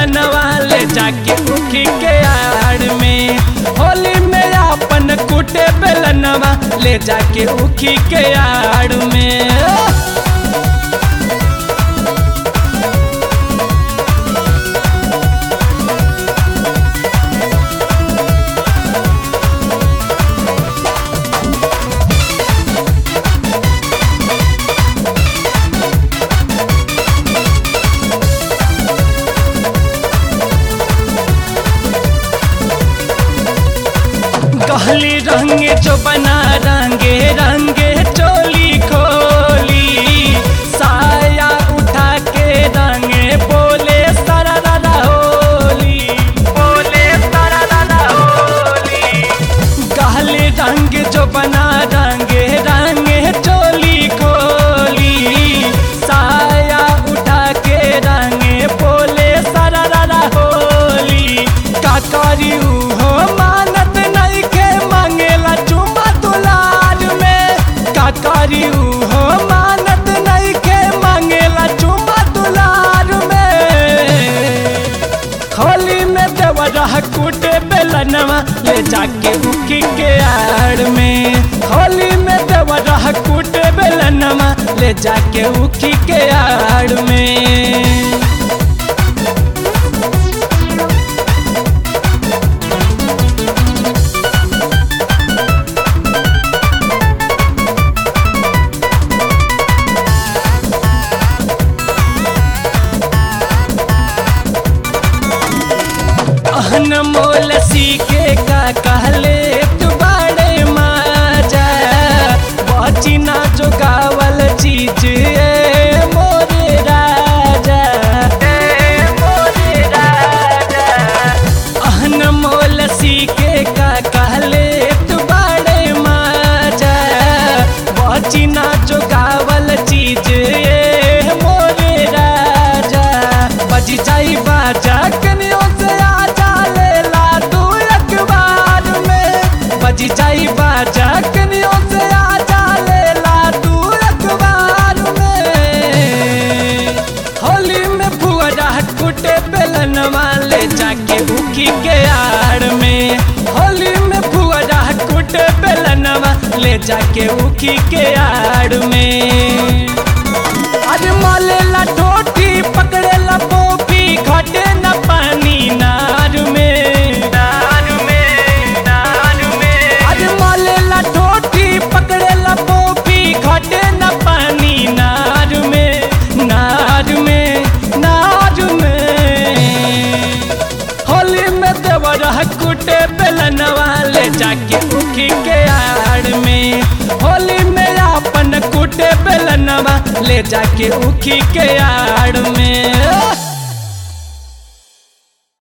बेलनवा ले जाके उखी के आड़ में होली में अपन कुटे बेलनवा ले जाके उखी के आड़ में कहली रंगे जो बना रंगे रंगे चोली खोली साया उठा के रंगे बोले सारा दादा होली बोले सारा दादा होली कहली रंग जो बना रंगे रंगे चोली खोली साया उठा के रंगे बोले सारा दादा होली का करी हो मानत नहीं के मांगेला चुमा दुलार में का करी हो मानत नहीं के मांगेला चुमा दुलार में होली में देवरा कूटे बेलनवा ले जाके उखी के आड़ में होली में देवरा कूटे बेलनवा ले जाके उखी के आड़ में अहन मोल सीखे का कहले तू बड़े माजा बची ना जो गावल चीज ए मोरे राजा ए मोरे राजा अहन मोल सीखे का कहले तू बड़े माजा बची ना जो गावल चीज ए मोरे राजा बजी जाई बाजा कनियों से आजा लेला तू अखबार में बजी जाई बाजा कनियों से आजा लेला तू अखबार में होली में फुअरा कुटे बेलनवा ले जाके उखी के आड़ में होली में फुअरा कुटे बेलनवा ले जाके उखी के आड़ में अरे मालेला ठोठी पकड़ेला पोपी घटे न पानी नार में नार में नार में अरे मालेला ठोठी पकड़ेला पोपी घटे न पानी नार में नार में नार में होली में देवरा कुटे बेलनवा ले जाके उखी के आड़ में होली में अपन कुटे बेलनवा ले जाके उखी के आड़ में